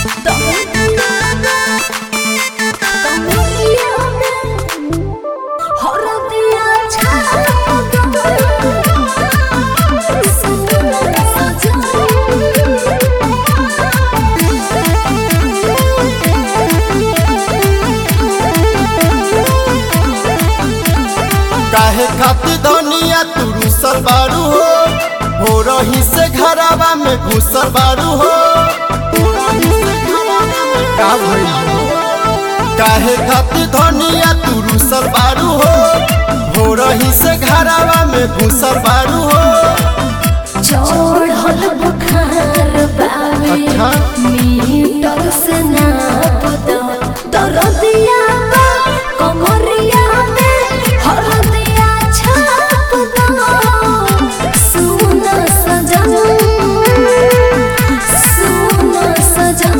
काहे खातिर धनिया तू रुसल बारू हो हो रही से घरावा में घुसल बारू हो का भइल हो? काहे खातिर धनिया तू रुसल बारू हो हो रही से घरावा में घुसल बारू हो चढ़ल बुखार बावे अच्छा। मीटर से नाप दो दरदिया बा कमरिया में हरदिया छाप दो सुन सजन सुन सजन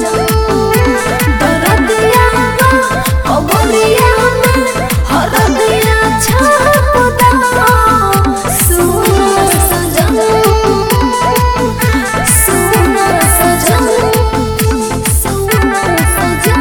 दरदिया बा कमरिया में हरदिया छाप दो सुन सजन सुन सजन सुन सजन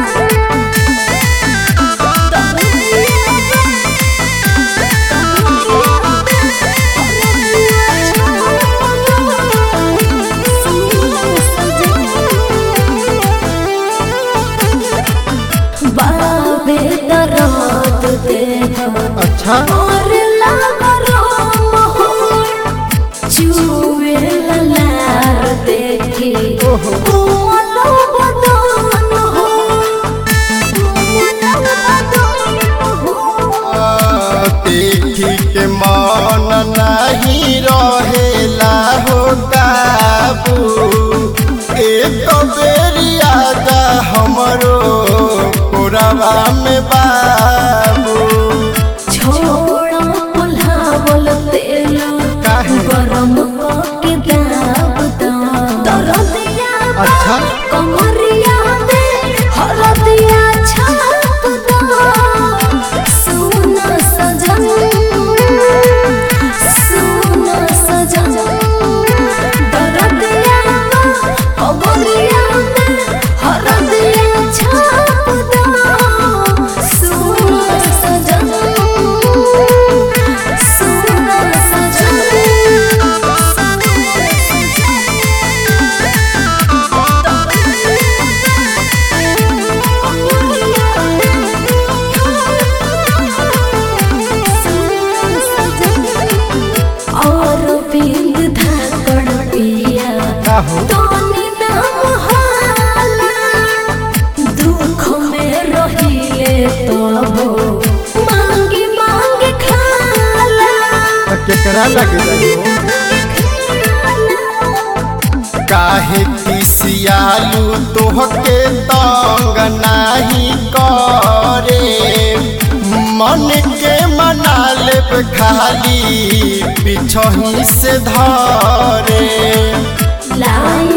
बाबे दरद दे अच्छा और लागरो मोहर चुवे ललार देखी ओहो। कोलो बदन हो कोलो बदन हो देखी के मन नहीं रहेला हो काबू एक बेरी आजा हमरो कोरवा में बाबू छोड़ा पुलावल तेल काहे? गरम के दाब दो दरदिया बा, अच्छा। कमरिया में हरदिया छाप दो सुन सजन सुन सजन दरदिया बा, कमरिया में हरदिया छाप दो सुन सजन सुन और बिंद धाकड़ पिया का हो तोनी नाम हाला दुख में रहिले तबो मांगी मांगी खाला त केकरा लगे रहो काहे किसियालू तोहके तंग नाही करे मन के मना लेब खाली पिछही से धरे लाई